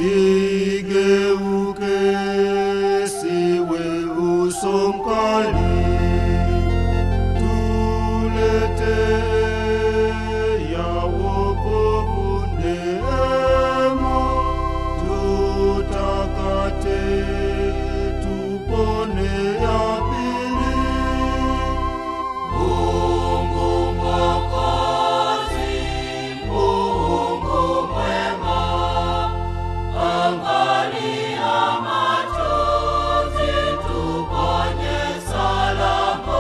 igeuke siwe uso mkali tulete ya wokovu neema tutakate tupone ya pili Mungu Mwokozi, Mungu mwema, angalia machozi, tuponye salama.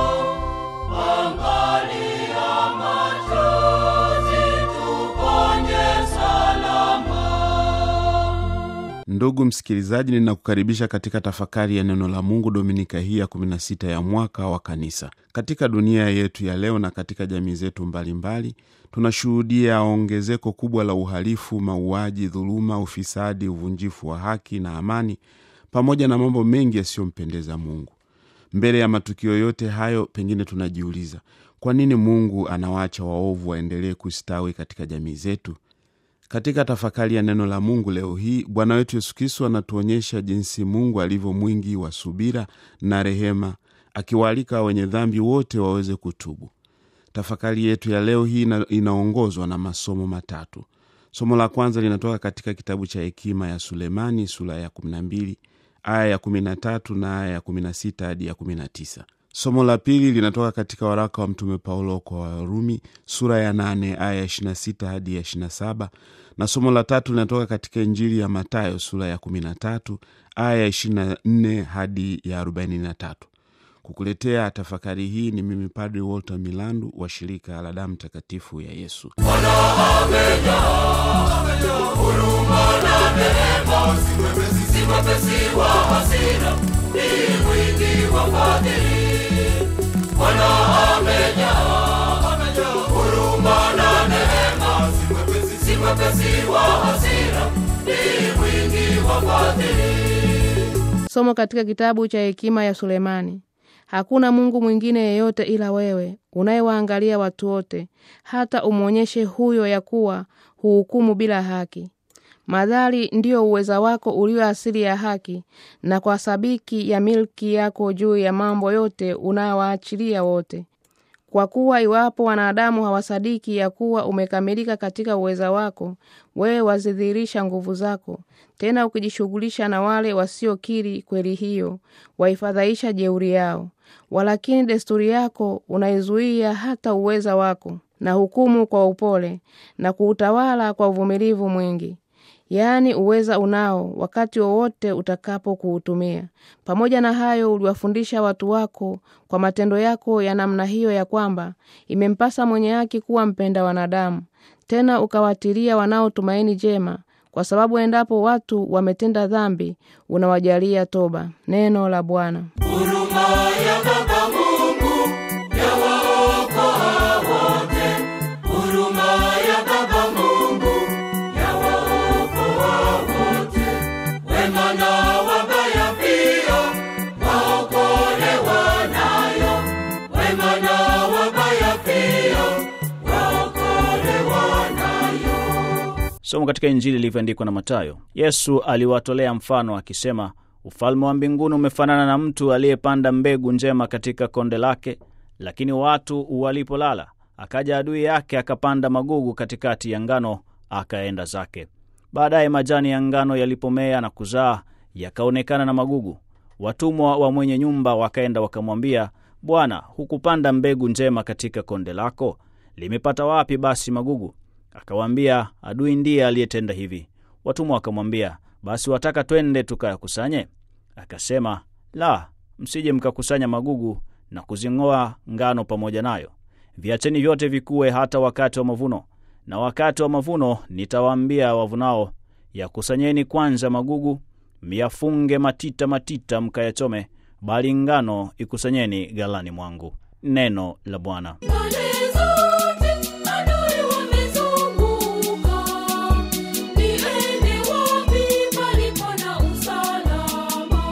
Angalia machozi, tuponye salama. Ndugu msikilizaji, ninakukaribisha katika tafakari ya neno la Mungu dominika hii ya 16 ya mwaka wa kanisa. Katika dunia yetu ya leo na katika jamii zetu mbalimbali, tunashuhudia ongezeko kubwa la uhalifu, mauaji, dhuluma, ufisadi, uvunjifu wa haki na amani, pamoja na mambo mengi yasiyompendeza Mungu. Mbele ya matukio yote hayo, pengine tunajiuliza kwa nini Mungu anawaacha waovu waendelee kustawi katika jamii zetu? Katika tafakari ya neno la Mungu leo hii, Bwana wetu Yesu Kristo anatuonyesha jinsi Mungu alivyo mwingi wa subira na rehema, akiwaalika wenye dhambi wote waweze kutubu. Tafakari yetu ya leo hii ina, inaongozwa na masomo matatu. Somo la kwanza linatoka katika kitabu cha Hekima ya Sulemani sura ya 12 aya ya 13 na aya ya 16 hadi ya 19. Somo la pili linatoka katika waraka wa Mtume Paulo kwa Warumi sura ya 8 aya ya 26 hadi ya 27, na somo la tatu linatoka katika Injili ya Matayo sura ya 13 aya ya 24 hadi ya 43. Kukuletea tafakari hii ni mimi Padri Walter Milandu wa shirika la damu takatifu ya Yesu. Mwepesi wa hasira, ni mwingi wa fadhili. Bwana amejaa, amejaa huruma na neema, si mwepesi, si mwepesi wa hasira, ni mwingi wa fadhili. Somo katika kitabu cha hekima ya Sulemani. Hakuna Mungu mwingine yeyote ila wewe, unayewaangalia watu wote, hata umwonyeshe huyo ya kuwa huhukumu bila haki. Madhali ndiyo uweza wako ulio asili ya haki, na kwa sabiki ya milki yako juu ya mambo yote unawaachilia wote. Kwa kuwa iwapo wanadamu hawasadiki ya kuwa umekamilika katika uweza wako, wewe wazidhihirisha nguvu zako, tena ukijishughulisha na wale wasiokiri kweli hiyo, waifadhaisha jeuri yao. Walakini desturi yako unaizuia hata uweza wako, na hukumu kwa upole, na kuutawala kwa uvumilivu mwingi yaani uweza unao wakati wowote utakapo kuutumia. Pamoja na hayo, uliwafundisha watu wako kwa matendo yako ya namna hiyo, ya kwamba imempasa mwenye haki kuwa mpenda wanadamu, tena ukawatilia wanaotumaini jema, kwa sababu endapo watu wametenda dhambi, unawajalia toba. Neno la Bwana. Huruma ya Baba Mungu yawaokoa wote. Huruma ya Baba Mungu yawaokoa wote. Wema na wabaya pia waokolewa nayo. Wema na wabaya pia waokolewa nayo. Somo katika Injili ilivyoandikwa na Matayo. Yesu aliwatolea mfano akisema, ufalme wa mbinguni umefanana na mtu aliyepanda mbegu njema katika konde lake, lakini watu walipolala, akaja adui yake akapanda magugu katikati ya ngano, akaenda zake. Baadaye majani ya ngano yalipomea na kuzaa, yakaonekana na magugu. Watumwa wa mwenye nyumba wakaenda wakamwambia, Bwana, hukupanda mbegu njema katika konde lako? Limepata wapi basi magugu? Akawaambia, adui ndiye aliyetenda hivi. Watumwa wakamwambia, basi wataka twende tukayakusanye? Akasema, la, msije mkakusanya magugu na kuzing'oa ngano pamoja nayo. Viacheni vyote vikue hata wakati wa mavuno. Na wakati wa mavuno nitawaambia wavunao, yakusanyeni kwanza magugu, myafunge matita matita, mkayachome, bali ngano ikusanyeni ghalani mwangu. Neno la Bwana. Pande zote adui wamezunguka, niende wapi palipo na usalama?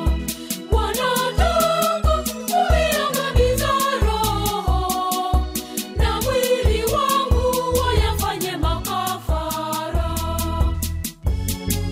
Wanataka kuiangamiza roho na mwili wangu wayafanye makafara.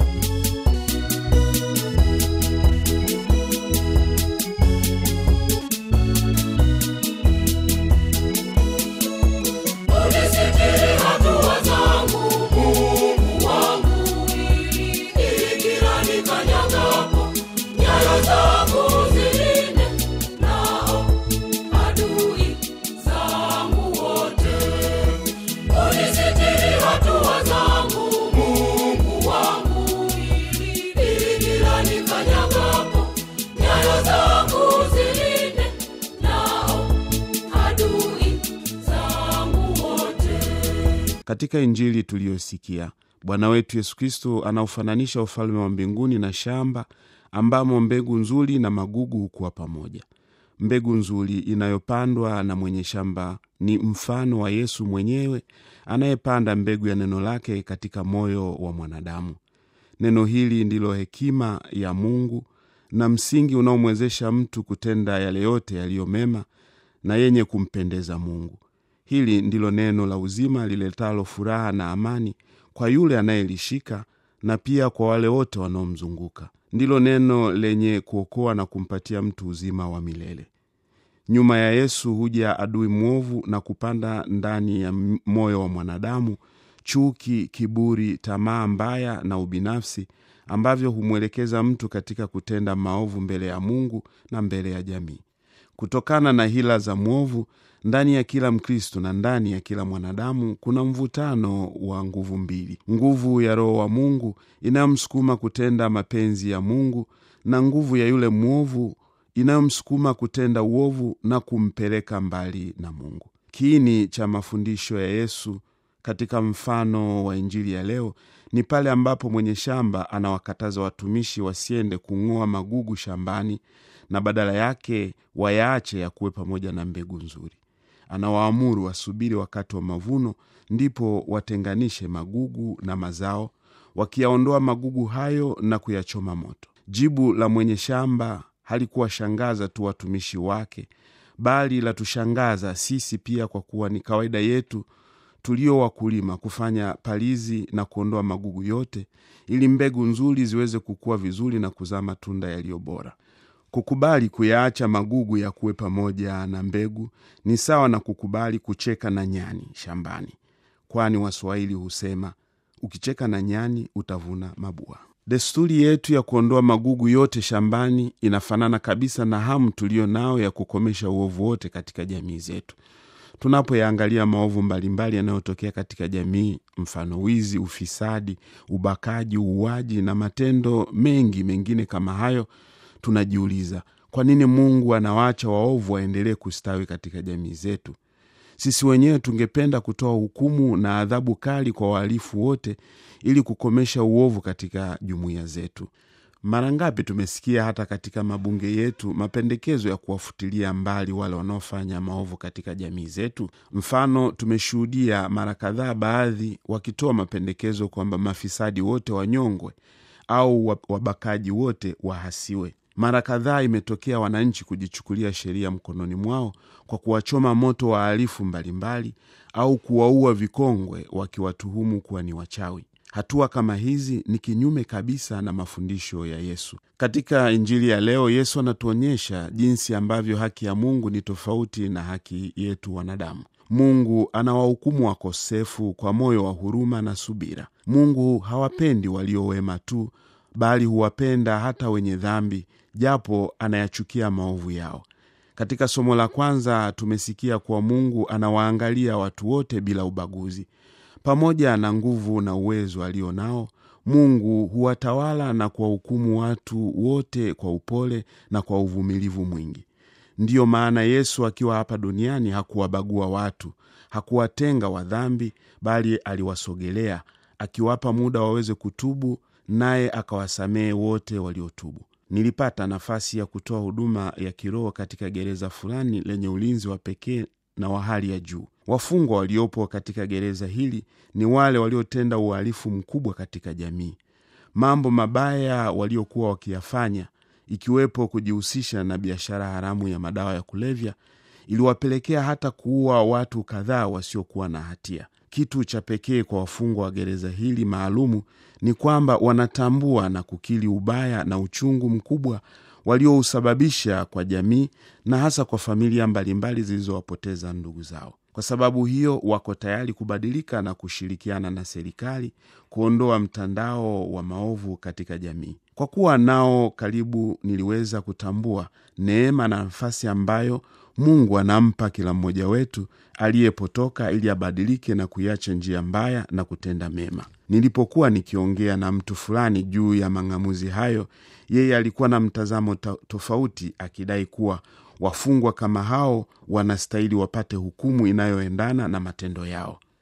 Katika Injili tuliyosikia, Bwana wetu Yesu Kristo anaufananisha ufalme wa mbinguni na shamba ambamo mbegu nzuri na magugu hukuwa pamoja. Mbegu nzuri inayopandwa na mwenye shamba ni mfano wa Yesu mwenyewe anayepanda mbegu ya neno lake katika moyo wa mwanadamu. Neno hili ndilo hekima ya Mungu na msingi unaomwezesha mtu kutenda yale yote yaliyo mema na yenye kumpendeza Mungu. Hili ndilo neno la uzima liletalo furaha na amani kwa yule anayelishika na pia kwa wale wote wanaomzunguka. Ndilo neno lenye kuokoa na kumpatia mtu uzima wa milele. Nyuma ya Yesu huja adui mwovu na kupanda ndani ya moyo wa mwanadamu chuki, kiburi, tamaa mbaya na ubinafsi ambavyo humwelekeza mtu katika kutenda maovu mbele ya Mungu na mbele ya jamii. Kutokana na hila za mwovu ndani ya kila Mkristo na ndani ya kila mwanadamu kuna mvutano wa nguvu mbili: nguvu ya Roho wa Mungu inayomsukuma kutenda mapenzi ya Mungu na nguvu ya yule mwovu inayomsukuma kutenda uovu na kumpeleka mbali na Mungu. Kiini cha mafundisho ya Yesu katika mfano wa Injili ya leo ni pale ambapo mwenye shamba anawakataza watumishi wasiende kung'oa magugu shambani na badala yake wayaache yakuwe pamoja na mbegu nzuri. Anawaamuru wasubiri wakati wa mavuno, ndipo watenganishe magugu na mazao, wakiyaondoa magugu hayo na kuyachoma moto. Jibu la mwenye shamba halikuwashangaza tu watumishi wake, bali latushangaza sisi pia, kwa kuwa ni kawaida yetu tulio wakulima kufanya palizi na kuondoa magugu yote, ili mbegu nzuri ziweze kukua vizuri na kuzaa matunda yaliyo bora. Kukubali kuyaacha magugu ya kuwe pamoja na mbegu ni sawa na kukubali kucheka na nyani shambani, kwani Waswahili husema ukicheka na nyani utavuna mabua. Desturi yetu ya kuondoa magugu yote shambani inafanana kabisa na hamu tuliyo nao ya kukomesha uovu wote katika jamii zetu. Tunapoyaangalia maovu mbalimbali yanayotokea katika jamii, mfano wizi, ufisadi, ubakaji, uuaji na matendo mengi mengine kama hayo, tunajiuliza kwa nini Mungu anawaacha waovu waendelee kustawi katika jamii zetu? Sisi wenyewe tungependa kutoa hukumu na adhabu kali kwa wahalifu wote ili kukomesha uovu katika jumuiya zetu. Mara ngapi tumesikia hata katika mabunge yetu mapendekezo ya kuwafutilia mbali wale wanaofanya maovu katika jamii zetu. Mfano, tumeshuhudia mara kadhaa baadhi wakitoa mapendekezo kwamba mafisadi wote wanyongwe au wabakaji wote wahasiwe. Mara kadhaa imetokea wananchi kujichukulia sheria mkononi mwao kwa kuwachoma moto wahalifu mbalimbali au kuwaua vikongwe wakiwatuhumu kuwa ni wachawi. Hatua kama hizi ni kinyume kabisa na mafundisho ya Yesu. Katika Injili ya leo, Yesu anatuonyesha jinsi ambavyo haki ya Mungu ni tofauti na haki yetu wanadamu. Mungu anawahukumu wakosefu kwa moyo wa huruma na subira. Mungu hawapendi walio wema tu, bali huwapenda hata wenye dhambi, japo anayachukia maovu yao. Katika somo la kwanza tumesikia kuwa Mungu anawaangalia watu wote bila ubaguzi. Pamoja na nguvu na uwezo alio nao, Mungu huwatawala na kuwahukumu watu wote kwa upole na kwa uvumilivu mwingi. Ndiyo maana Yesu akiwa hapa duniani hakuwabagua watu, hakuwatenga wadhambi, bali aliwasogelea, akiwapa muda waweze kutubu, naye akawasamehe wote waliotubu. Nilipata nafasi ya kutoa huduma ya kiroho katika gereza fulani lenye ulinzi wa pekee na wa hali ya juu. Wafungwa waliopo katika gereza hili ni wale waliotenda uhalifu mkubwa katika jamii. Mambo mabaya waliokuwa wakiyafanya, ikiwepo kujihusisha na biashara haramu ya madawa ya kulevya, iliwapelekea hata kuua watu kadhaa wasiokuwa na hatia. Kitu cha pekee kwa wafungwa wa gereza hili maalumu ni kwamba wanatambua na kukiri ubaya na uchungu mkubwa waliousababisha kwa jamii na hasa kwa familia mbalimbali zilizowapoteza ndugu zao. Kwa sababu hiyo, wako tayari kubadilika na kushirikiana na serikali kuondoa mtandao wa maovu katika jamii. Kwa kuwa nao karibu, niliweza kutambua neema na nafasi ambayo Mungu anampa kila mmoja wetu aliyepotoka ili abadilike na kuiacha njia mbaya na kutenda mema. Nilipokuwa nikiongea na mtu fulani juu ya mang'amuzi hayo, yeye alikuwa na mtazamo tofauti, akidai kuwa wafungwa kama hao wanastahili wapate hukumu inayoendana na matendo yao.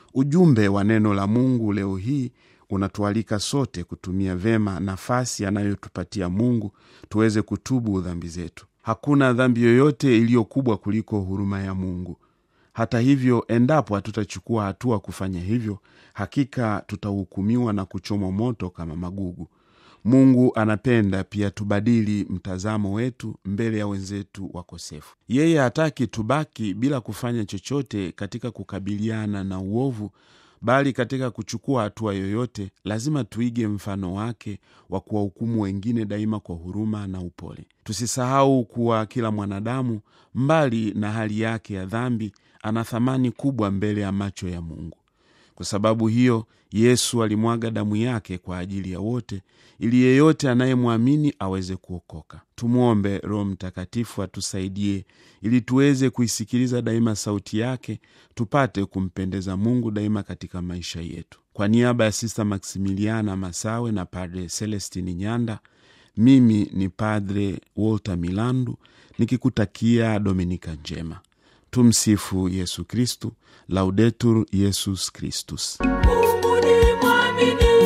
ujumbe wa neno la mungu leo hii unatualika sote kutumia vema nafasi anayotupatia mungu tuweze kutubu dhambi zetu hakuna dhambi yoyote iliyo kubwa kuliko huruma ya mungu hata hivyo endapo hatutachukua hatua kufanya hivyo hakika tutahukumiwa na kuchomwa moto kama magugu mungu anapenda pia tubadili mtazamo wetu mbele ya wenzetu wakosefu yeye hataki tubaki bila kufanya chochote katika kukabiliana na uovu bali katika kuchukua hatua yoyote lazima tuige mfano wake wa kuwahukumu wengine daima kwa huruma na upole tusisahau kuwa kila mwanadamu mbali na hali yake ya dhambi ana thamani kubwa mbele ya macho ya mungu kwa sababu hiyo yesu alimwaga damu yake kwa ajili ya wote ili yeyote anayemwamini aweze kuokoka tumwombe roho mtakatifu atusaidie ili tuweze kuisikiliza daima sauti yake tupate kumpendeza mungu daima katika maisha yetu kwa niaba ya sista maksimiliana masawe na padre celestini nyanda mimi ni padre walter milandu nikikutakia dominika njema tumsifu yesu kristu laudetur yesus kristus Mungu ni mwaminifu